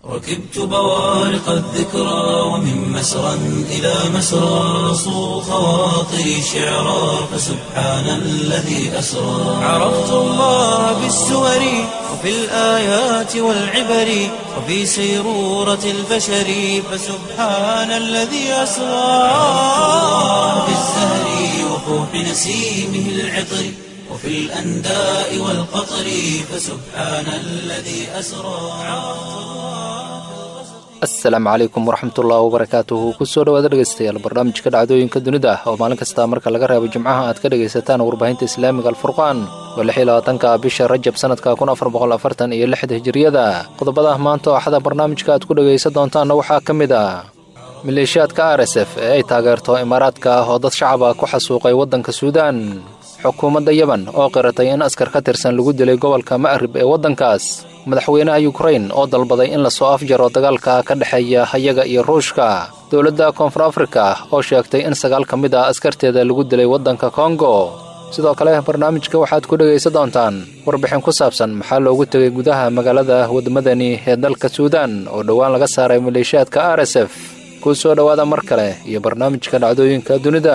ركبت بوارق الذكرى ومن مسرى إلى مسرى صو خواطري شعرا فسبحان الذي أسرى عرفت الله بالسور وفي الآيات والعبر وفي سيرورة البشر فسبحان الذي أسرى في الزهر وفوح نسيمه العطر وفي الأنداء والقطر فسبحان الذي أسرى asalaamu calaykum waraxmatullahi wabarakaatuhu kusoo dhawaada dhegeystayaal barnaamijka dhacdooyinka dunida ah oo maalin kasta marka laga reebo jimcaha aad ka dhegaysataan warbaahinta islaamiga alfurqaan oo lix iyo labaatanka bisha rajab sanadka kun afar boqol afartan iyo lixda hijiriyada qodobada maanta oo axada barnaamijka aad ku dhegaysan doontaanna waxaa ka mid ah maleeshiyaadka r s f ee ay taageerto imaaraadka ah oo dad shacaba ku xasuuqay waddanka suudaan xukuumadda yemen oo qiratay in askar ka tirsan lagu dilay gobolka ma'rib ee waddankaas madaxweynaha yukrain oo dalbaday in lasoo afjaro dagaalka ka dhexeeya hayaga iyo ruushka dowladda koonfur afrika oo sheegtay in sagaal ka mid ah askarteeda lagu dilay waddanka kongo sidoo kale barnaamijka waxaad ku dhegaysan doontaan warbixin ku saabsan maxaa loogu tegay gudaha magaalada wadmadani ee dalka suudaan oo dhowaan laga saaray maleeshiyaadka r s f kuu soo dhowaada mar kale iyo barnaamijka dhacdooyinka dunida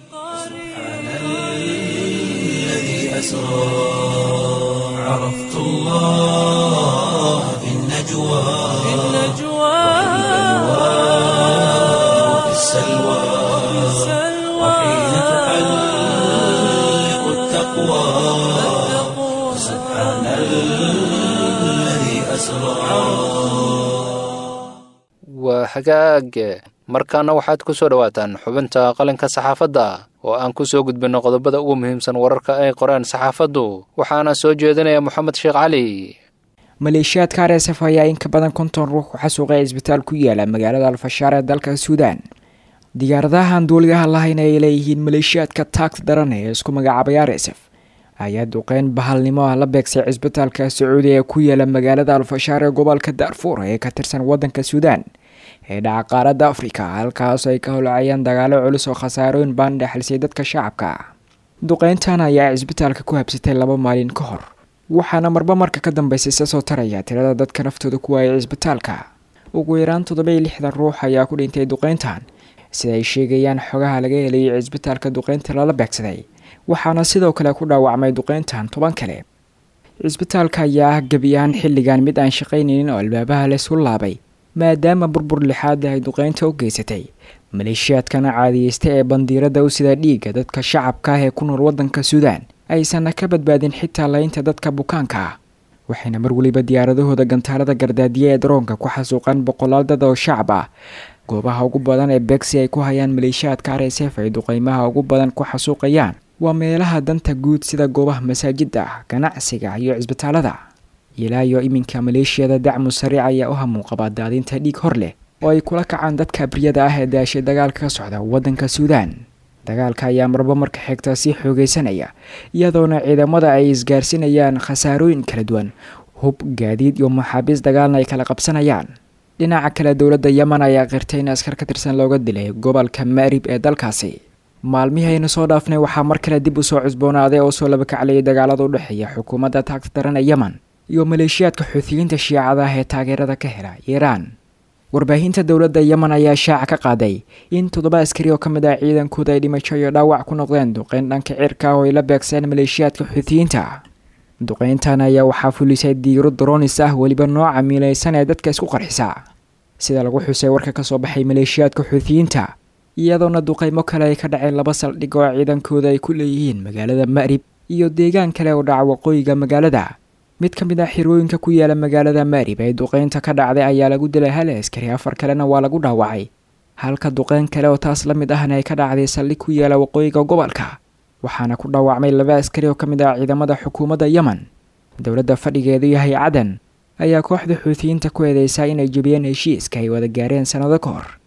عرفت الله في النجوى في النجوى وفي السلوى وحين تحلق التقوى سبحان الذي أسرى waa hagaag markaana waxaad ku soo dhowaataan xubinta qalinka saxaafadda oo aan ku soo gudbinno qodobada ugu muhiimsan wararka ay qoreen saxaafaddu waxaana soo jeedinaya moxamed sheekh cali maleeshiyaadka r s f ayaa in ka badan konton ruux ku xasuuqay cisbitaal ku yaala magaalada alfashaar ee dalka suudaan diyaaradahan duuliyaha lahayn ay leeyihiin maleeshiyaadka taagta daran ee isku magacaabay r s f ayaa duqeyn bahalnimo ah la beegsay cisbitaalka sacuudiya ee ku yaala magaalada alfashaar ee gobolka daarfuur ee ka tirsan waddanka suudaan ee dhaca qaaradda afrika halkaas ay ka holcayaan dagaalo culus oo khasaarooyin baan dhexlisay dadka shacabka duqeyntan ayaa cisbitaalka ku habsatay laba maalin ka hor waxaana marba marka ka dambeysay isa soo taraya tirada dadka naftooda ku waayay cisbitaalka ugu yaraan toddoba-iyo lixdan ruux ayaa ku dhintay duqeyntan sida ay sheegayaan xogaha laga helayay cisbitaalka duqeynta lala beegsaday waxaana sidoo kale ku dhaawacmay duqeyntan toban kale cisbitaalka ayaa ah gebi ahaan xilligan mid aan shaqaynaynin oo albaabaha laysu laabay maadaama burbur lixaada ay duqeynta u geysatay maleeshiyaadkana caadiyeysta ee bandiirada u sida dhiigga dadka shacabka ah ee ku nool waddanka suudaan aysanna ka badbaadin xitaa laynta dadka bukaanka ah waxayna mar weliba diyaaradahooda gantaalada gardaadiya ee daroonka ku xasuuqaan boqolaal dad oo shacab ah goobaha ugu badan ee begsi ay ku hayaan maleeshiyaadka r s f ay duqeymaha ugu badan ku xasuuqayaan waa meelaha danta guud sida goobaha masaajida ganacsiga iyo cisbitaalada ilaa iyo iminka maleeshiyada dacmu sariic ayaa u hamuunqaba daadinta dhiig hor leh oo ay kula kacaan dadka abriyada ah ee daashay dagaalka ka socda waddanka suudaan dagaalka ayaa marba marka xigta sii xoogeysanaya iyadoona ciidamada ay isgaarsinayaan khasaarooyin kala duwan hub gaadiid iyo maxaabiis dagaalna ay kala qabsanayaan dhinaca kale dowladda yemen ayaa qirtay in askar ka tirsan looga dilay gobolka maarib ee dalkaasi maalmihii aynu soo dhaafnay waxaa mar kale dib usoo cusboonaaday oo soo labakaclayay dagaalada u dhexeeya xukuumadda taagta daran ee yemen iyo maleeshiyaadka xuutiyiinta shiicada ah ee taageerada ka hela iiraan warbaahinta dowladda yemen ayaa shaaca ka qaaday in toddoba askari oo ka mid ah ciidankooda ay dhimasho iyo dhaawac ku noqdeen duqeyn dhanka cirka ah oo ay la beegseen maleeshiyaadka xuutiyiinta duqeyntan ayaa waxaa fulisay diiro dronis ah weliba nooca miilaysan ee dadka isku qarxisa sida lagu xusay warka kasoo baxay maleeshiyaadka xuutiyiinta iyadoona duqeymo kale ay ka dhaceen laba saldhig oo ciidankooda ay ku leeyihiin magaalada ma'rib iyo deegaan kale oo dhaca waqooyiga magaalada mid ka mid ah xirooyinka ku yaala magaalada maarib ee duqeynta ka dhacday ayaa lagu dilay hal askari afar kalena waa lagu dhaawacay halka duqeyn kale oo taas la mid ahna ay ka dhacday saldhig ku yaala waqooyiga gobolka waxaana ku dhaawacmay laba askari oo ka mid ah ciidamada xukuumadda yemen dowladda fadhigeedu yahay cadan ayaa kooxda xuutiyiinta ku eedeysaa inay jebiyeen heshiiska ay wada gaareen sannado ka hor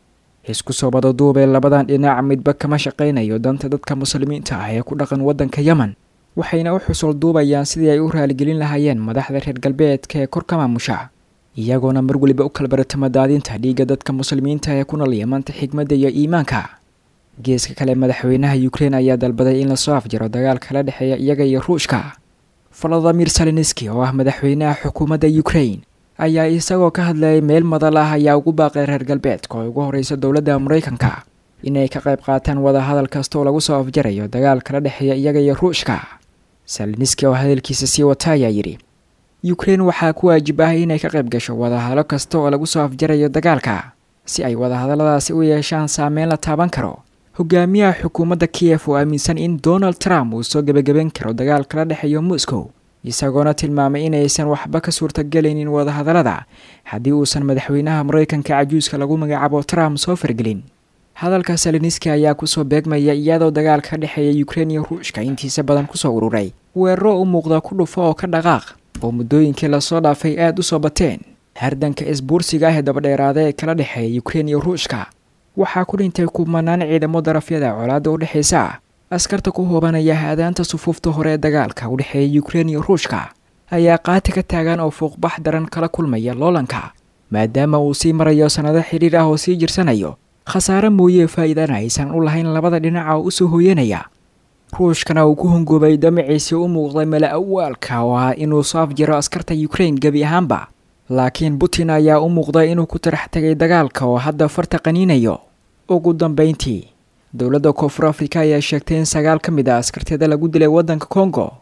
isku soo badaduubee labadan dhinac midba kama shaqaynayo danta dadka muslimiinta ah ee ku dhaqan waddanka yemen waxayna u xusul duubayaan sidii ay u raaligelin lahaayeen madaxda reer galbeedka ee kor ka maamusha iyagoona mar weliba u kala baratama daadinta dhiigga dadka muslimiinta ee ku nool yamanta xigmadda iyo iimaanka geeska kale madaxweynaha ukrein ayaa dalbaday in lasoo afjaro dagaal kala dhexeeya iyaga iyo ruushka valadimir salenski oo ah madaxweynaha xukuumadda ukrein ayaa isagoo ka hadlayay meel madal ah ayaa ugu baaqay reer galbeedka oo ugu horeysa dowladda maraykanka inay ka qayb qaataan wadahadal kasta oo lagu soo afjarayo dagaal kala dhexeeya iyaga iyo ruushka salniski oo hadalkiisa sii wata ayaa yidhi ukrein waxaa ku waajib ah inay ka qayb gasho wadahadalo kasta oo lagu soo afjarayo dagaalka si ay wadahadalladaasi u yeeshaan saameyn la taaban karo hogaamiyaha xukuumadda kiyef oo aaminsan in donald trump uu soo gebagaben karo dagaal kala dhexeeyo moscow isagoona tilmaamay inaysan waxba ka suurtagelaynin wadahadallada haddii uusan madaxweynaha maraykanka cajuuska lagu magacaabo trump soo fargelin hadalka saliniski ayaa kusoo beegmaya iyadoo dagaal ka dhexeeya ukrein iyo ruushka intiisa badan kusoo ururay weeraro u muuqda ku dhufo oo ka dhaqaaq oo muddooyinkii lasoo dhaafay aada u soo bateen hardanka isbuursiga ah ee dabadheeraada ee kala dhexeeya ukrein iyo ruushka waxaa ku dhintay kumanaan ciidamo darafyada colaadda u dhexaysa askarta ku hoobanaya haadaanta sufuufta hore ee dagaalka u dhexeeya ukrein iyo ruushka ayaa qaati ka taagan oo fuuqbax daran kala kulmaya loolanka maadaama uu sii marayo sannado xidhiir ah oo sii jirsanayo khasaare mooyee faa'iidana aysan u lahayn labada dhinaca oo usoo hooyanaya ruushkana uu ku hongoobay damaciisii u muuqday mala awaalka oo ah inuu soo afjiro askarta ukrein gebi ahaanba laakiin putin ayaa u muuqday inuu ku tarax tegay dagaalka oo hadda farta qaniinayo ugu dambeyntii dowladda koonfur afrika ayaa sheegtay in sagaal ka mid a askarteeda lagu dilay waddanka kongo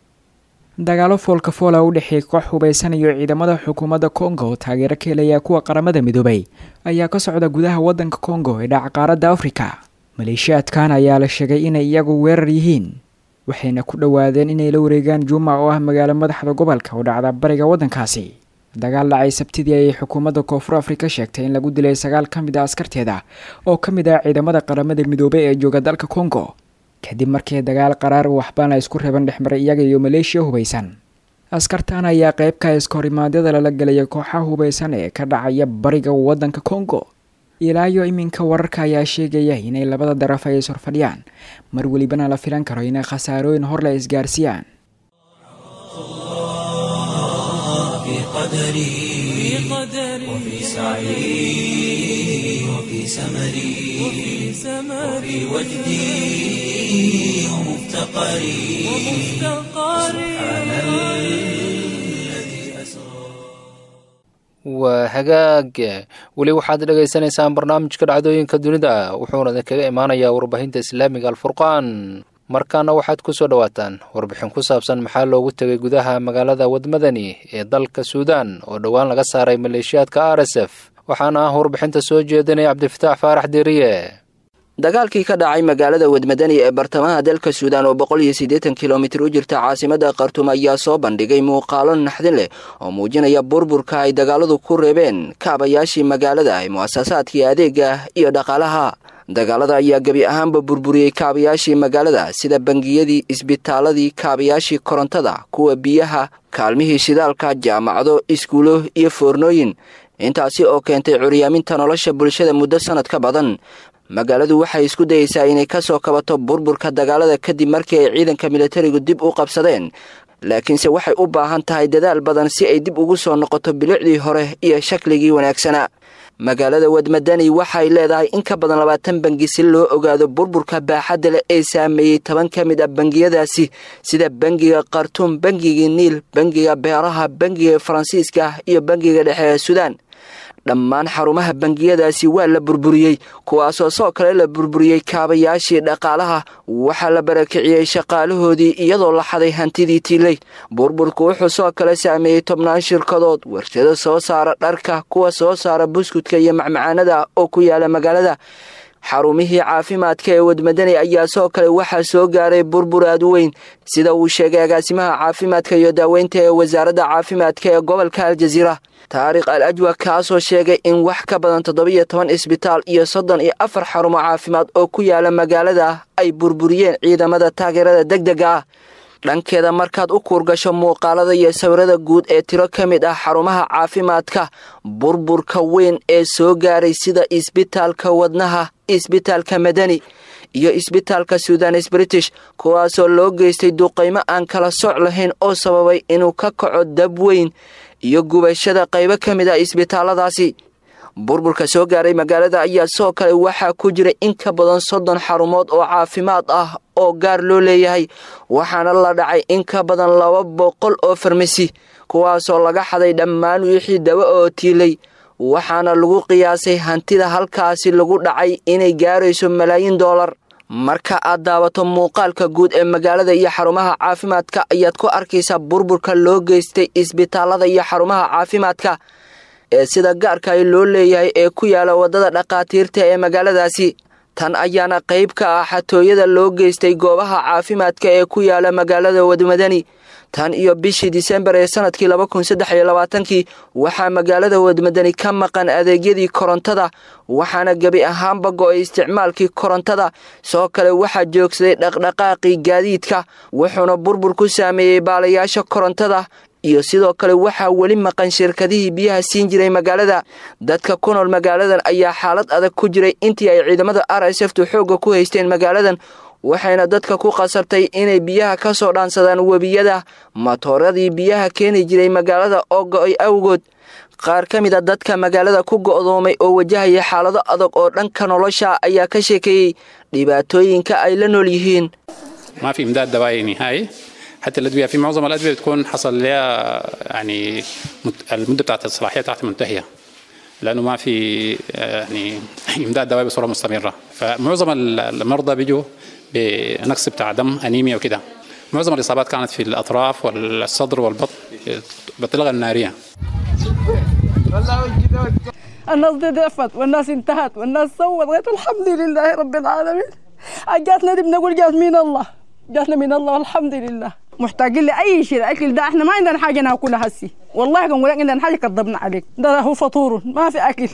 dagaalo foolka foola u dhexeeyay koox hubaysan iyo ciidamada xukuumadda kongo oo taageero ka helaya kuwa qaramada midoobay ayaa ka socda gudaha waddanka kongo ee dhaca qaaradda afrika maleeshiyaadkan ayaa la sheegay inay iyagu weerar yihiin waxayna ku dhowaadeen inay la wareegaan juuma oo ah magaalo madaxda gobolka oo dhacda bariga waddankaasi dagaal dhacay sabtidii ayay xukuumadda koonfur afrika sheegtay in lagu dilay sagaal ka mid a askarteeda oo ka mid ah ciidamada qaramada midoobay ee jooga dalka kongo kadib markii dagaal qaraar waxbaana isku reeban dhexmaray iyaga iyo maleeshiya hubaysan askartan ayaa qeybka iskahorimaadada lala gelaya kooxaha hubaysan ee ka dhacaya bariga waddanka kongo ilaa iyo iminka wararka ayaa sheegaya inay labada daraf ay ishorfadhiyaan mar welibana la filan karo inay khasaarooyin hor la isgaarsiiyaan في قدري وفي سعي وفي سمري وفي وجدي ومفتقري سبحان الذي أسرى waa hagaag weli waxaad dhagaysanaysaan barnaamijka dhacdooyinka dunida wuxuuna idinkaga imaanayaa warbaahinta islaamiga alfurqaan markaana waxaad ku soo dhowaataan warbixin ku saabsan maxaa loogu tegay gudaha magaalada wadmadani ee dalka suudaan oo dhowaan laga saaray maleeshiyaadka r s f waxaana ah warbixinta soo jeedinaya cabdifataax faarax deeriye dagaalkii ka dhacay magaalada wadmadani ee bartamaha dalka suudaan oo boqol iyo siddeetan kilomitir u jirta caasimada khartuum ayaa soo bandhigay muuqaalo naxdin leh oo muujinaya burburka ay dagaaladu ku reebeen kaabayaashii magaalada ee mu'asasaadkii adeega iyo dhaqaalaha dagaalada ayaa gebi ahaanba burburiyey kaabayaashii magaalada sida bangiyadii isbitaaladii kaabayaashii korontada kuwa biyaha kaalmihii shidaalka jaamacado iskuulo iyo foornooyin intaasi oo keentay curyaaminta nolosha bulshada muddo sannad ka badan magaaladu waxay isku dayeysaa inay ka soo kabato burburka dagaalada kadib markii ay ciidanka militarigu dib u qabsadeen laakiinse waxay u baahan tahay dadaal badan si ay dib ugu soo noqoto bilicdii hore iyo shakligii wanaagsanaa magaalada wadmadani waxay leedahay in ka badan labaatan bangi si loo ogaado burburka baaxadda leh ee saameeyey toban ka mid a bangiyadaasi sida bangiga khartuum bangigii niil bangiga beeraha bangiga faransiiska iyo bangiga dhexe ee suudaan dhammaan xarumaha bangiyadaasi waa la burburiyey kuwaasoo soo kale la burburiyey kaabayaashii dhaqaalaha waxaa la barakiciyey shaqaalahoodii iyadoo la xaday hantidii tiiley burburku wuxuu soo kale saameeyey tobnaan shirkadood warshado soo saara dharka kuwa soo saara buskudka iyo macmacaanada oo ku yaala magaalada xarumihii caafimaadka ee wadmadani ayaa soo kale waxaa soo gaaray burbur aad weyn sida uu sheegay agaasimaha caafimaadka iyo daaweynta ee wasaaradda caafimaadka ee gobolka aljaziira taariikh al ajwa kaasoo sheegay in wax ka badan toddobiyo toban isbitaal iyo soddon iyo afar xarumo caafimaad oo ku yaala magaalada ay burburiyeen ciidamada taageerada deg dega ah dhankeeda markaad u kuurgasho muuqaalada iyo sawirada guud ee tiro ka mid ah xarumaha caafimaadka burburka weyn ee soo gaaray sida isbitaalka wadnaha isbitaalka madani iyo isbitaalka sudanes british kuwaasoo loo geystay duqaymo aan kala soc lahayn oo sababay inuu ka kaco dab weyn iyo gubashada qaybo ka mid ah isbitaalladaasi burburka soo gaaray magaalada ayaa soo kale waxaa ku jira in ka badan soddon xarumood oo caafimaad ah oo gaar loo leeyahay waxaana la dhacay in ka badan laba boqol oo farmasi kuwaasoo laga xaday dhammaan wixii dawo oo tiilay waxaana lagu qiyaasay hantida halkaasi lagu dhacay inay gaarayso malaayiin doolar marka aad daawato muuqaalka guud ee magaalada iyo xarumaha caafimaadka ayaad ku arkaysaa burburka loo geystay isbitaalada iyo xarumaha caafimaadka ee sida gaarka loo leeyahay ee ku yaala waddada dhakhaatiirta ee magaaladaasi tan ayaana qayb ka ah xatooyada loo geystay goobaha caafimaadka ee ku yaala magaalada wadmadani tan iyo bishii disembar ee sanadkii laba kun saddex iyo labaatankii waxaa magaalada wadmadani ka maqan adeegyadii korontada waxaana gebi ahaanba go-ay isticmaalkii korontada soo kale waxaa joogsaday dhaqdhaqaaqii gaadiidka wuxuuna burbur ku saameeyey baalayaasha korontada iyo sidoo kale waxaa weli maqan shirkadihii biyaha siin jiray magaalada dadka ku nool magaaladan ayaa xaalad adag ku jiray intii ay ciidamada r s ftu xoogga ku haysteen magaaladan waxayna dadka ku qasabtay inay biyaha ka soo dhaansadaan webiyada matooradii biyaha keeni jiray magaalada oo go-ay awgood qaar ka mid a dadka magaalada ku go'doomay oo wajahaya xaalado adag oo dhanka nolosha ayaa ka sheekeeyey dhibaatooyinka ay la nool yihiin حتى الادويه في معظم الادويه بتكون حصل لها يعني المده بتاعت الصلاحيه بتاعتها منتهيه لانه ما في يعني امداد دواء بصوره مستمره فمعظم المرضى بيجوا بنقص بتاع دم انيميا وكده معظم الاصابات كانت في الاطراف والصدر والبطن بالطلقه الناريه الناس دي ضعفت والناس انتهت والناس سوت غير الحمد لله رب العالمين جاتنا دي بنقول جات من الله جاتنا من الله الحمد لله محتاجين لاي شيء الاكل ده احنا ما عندنا حاجه ناكلها هسي والله كان لك عندنا حاجه كذبنا عليك ده هو فطور ما في اكل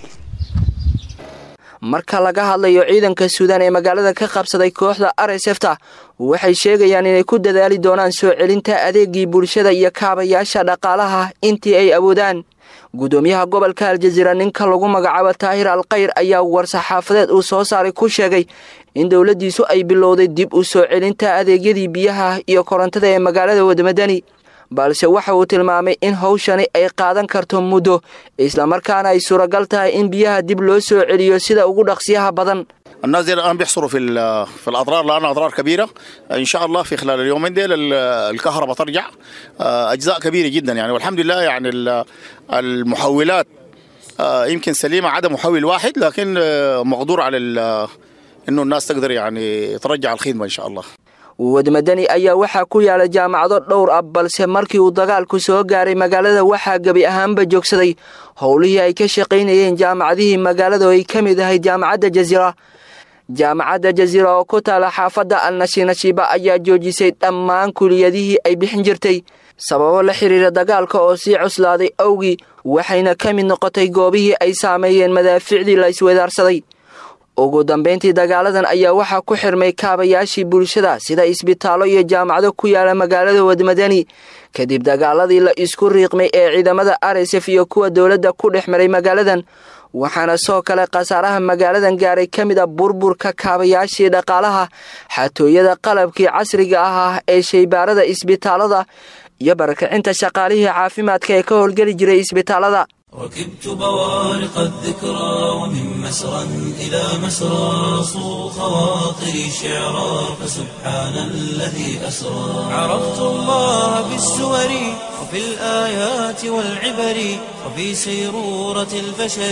marka laga hadlayo ciidanka suudaan ee magaalada ka qabsaday kooxda r s f ta waxay sheegayaan inay ku dadaali doonaan soo celinta adeegii bulshada iyo kaabayaasha dhaqaalaha intii ay awoodaan gudoomiyaha gobolka aljaziira ninka lagu magacaabo taahir alkhayr ayaa war-saxaafadeed uu soo saaray ku sheegay in dowladdiisu ay bilowday dib u soo celinta adeegyadii biyaha iyo korontada ee magaalada wadmadani balse waxa uu tilmaamay in hawshani ay qaadan karto muddo islamarkaana ay suuragal tahay in biyaha dib loo soo celiyo sida ugu dhaqsiyaha badan الناس دي الان بيحصلوا في في الاضرار لانها اضرار كبيره ان شاء الله في خلال اليومين ديل الكهرباء ترجع اجزاء كبيره جدا يعني والحمد لله يعني المحولات يمكن سليمه عدا محول واحد لكن مقدور على انه الناس تقدر يعني ترجع الخدمه ان شاء الله wadmadani ayaa waxaa ku yaala jaamacado dhowr ah balse markii uu dagaalku soo gaaray magaalada waxaa gebi ahaanba joogsaday howlihii ay ka shaqaynayeen jaamacadihii magaalada oo ay ka mid ahay jaamacadda jaziira jaamacadda jaziira oo ku taala xaafadda alnashinashiba ayaa joojisay dhammaan kuliyadihii ay bixin jirtay sababo la xiriira dagaalka oo sii cuslaaday awgii waxayna ka mid noqotay goobihii ay saameeyeen madaaficdii la iswedaarsaday ugu dambayntii dagaaladan ayaa waxaa ku xirmay kaabayaashii bulshada sida isbitaallo iyo jaamacado ku yaala magaalada wadmadani kadib dagaaladii la isku riiqmay ee ciidamada r s f iyo kuwa dowladda ku dhex maray magaaladan waxaana soo kale khasaaraha magaaladan gaaray ka mid a burburka kaabayaashii dhaqaalaha xatooyada qalabkii casriga ah ee shaybaarada isbitaalada iyo barakacinta shaqaalihii caafimaadka ee ka howlgeli jiray isbitaalada ركبت بوارق الذكرى ومن مسرى إلى مسرى صو خواطري شعرا فسبحان الذي أسرى عرفت الله بالسور وفي الآيات والعبر وفي سيرورة البشر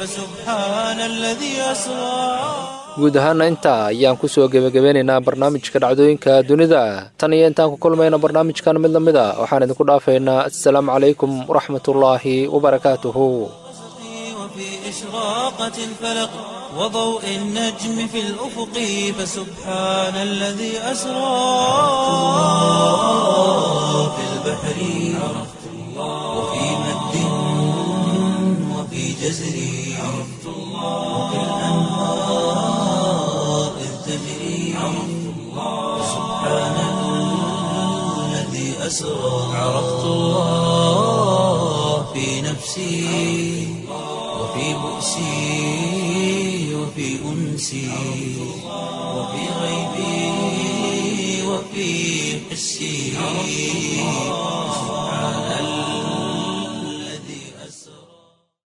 فسبحان الذي أسرى guud ahaana intaa ayaan kusoo gebagabeynaynaa barnaamijka dhacdooyinka dunida tan iyo intaan ku kulmayna barnaamijkan mid la mid a waxaan idinku dhaafaynaa assalaamu calaykum waraxmatullaahi wabarakaatuhu وفي إشراقة الفلق وضوء النجم في الأفق فسبحان الذي أسرى في البحر عرفت الله وفي مد وفي جزر عرفت الله وفي الأنهار إذ تجري عرفت الله سبحان الذي أسرى عرفت الله في نفسي وفي بؤسي وفي أنسي وفي غيبي وفي حسي